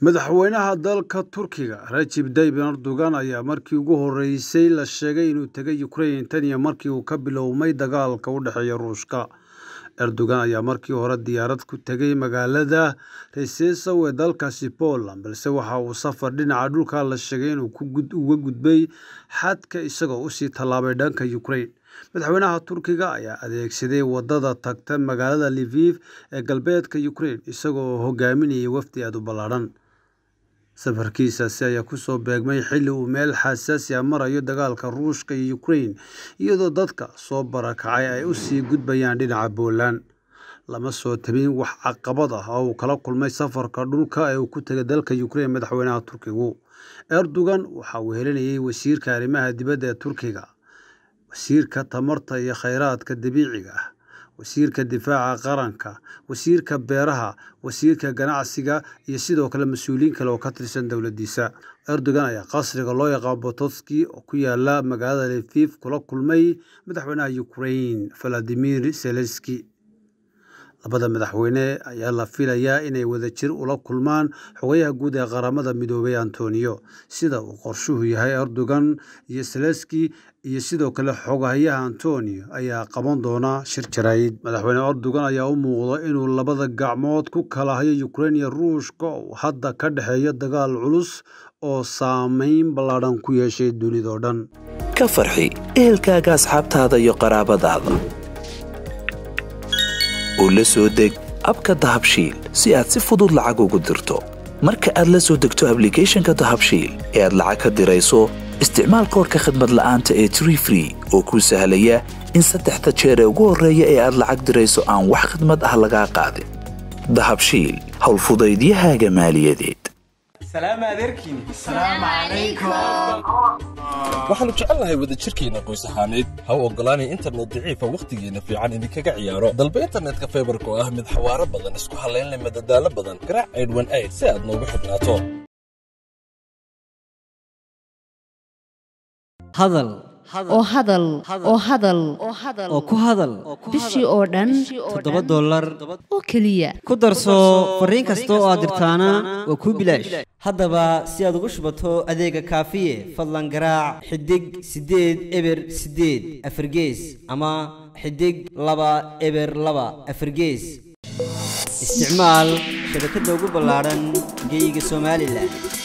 Madaxweynaha dalka Turkiga Recep Tayyip Erdogan ayaa markii ugu horeysay la sheegay inuu tegay Ukraine tan iyo markii uu ka bilowday dagaalka u dhexeeya Ruushka. Erdogan ayaa markii hore diyaarad ku tegay magaalada Rzeszow ee dalkaasi Poland, balse waxa uu safar dhinaca dhulka la sheegay inuu uga gudbay xadka isagoo u sii tallaabay dhanka Ukraine. Madaxweynaha Turkiga ayaa adeegsaday wadada tagta magaalada Lviv ee galbeedka Ukraine isagoo hogaaminayay wafdi aad u ballaaran. Safarkiisaasi ayaa ku soo beegmay xilli uu meel xasaasi ah marayo dagaalka Ruushka iyo Ukraine, iyadoo dadka soo barakacay ay u sii gudbayaan dhinaca Poland. Lama soo tabin wax caqabad ah oo uu kala kulmay safarka dhulka ee uu ku tegay dalka Ukraine madaxweynaha Turkigu. Erdogan waxa uu helinayay wasiirka arrimaha dibadda ee Turkiga, wasiirka tamarta iyo kheyraadka dabiiciga ah, wasiirka difaaca qaranka, wasiirka beeraha, wasiirka ganacsiga iyo sidoo kale mas'uuliyiin kale oo ka tirsan dowladdiisa. Erdogan ayaa qasriga loo yaqaan Pototski oo ku yaala magaalada Lviv kula kulmay madaxweynaha Ukraine Volodymyr Zelensky. Labada madaxweyne ayaa la filayaa inay wadajir ula kulmaan xogayaha guud ee qaramada midoobay Antonio, sida uu qorshuhu yahay. Erdogan iyo Zelensky iyo sidoo kale xogayaha Antonio ayaa qaban doona shir jaraa'id. Madaxweyne Erdogan ayaa u muuqda inuu labada gacmood ku kala hayo Ukraine iyo Ruushka oo hadda ka dhexeeya dagaal culus oo saameyn ballaaran ku yeeshay dunida oo dhan. ka farxi ehelkaaga asxaabtaada iyo qaraabadaada oo la soo deg abka dahabshiil si aad si fudud lacag ugu dirto marka aad la soo degto ablicathonka dahabshiil ee aad lacag ka dirayso isticmaal koorka khadmad la'aanta ee tree free oo kuu sahlaya in saddexda jeer ee ugu horreeya ee aad lacag dirayso aan wax khidmad ah lagaa qaadin dahabshiil howlfudaydiyahaaga maaliyadeed waxaannu jecelnahay wadajirkeenna qoys ahaaneed ha u oggolaanay internet daciifa wakhtigeenna fiican idinkaga ciyaaro dalba internetka faybarka oo ah mid xawaaro badan isku hallaynleh madadaalo badan garaac aydhwan ayd si aad noogu xidhnaato hadal oo hadal oo hadal oo ku hadal bishii oo dhan toddoba dollar oo keliya ku darso fariin kasta oo aad dirtaana waa kuu bilaash haddaba si aad ugu shubato adeega kaafiye fadlan garaac xidig siddeed eber siddeed afargees ama xidig laba eber laba afargees isticmaal shabakadda ugu ballaadhan geeyiga somalilan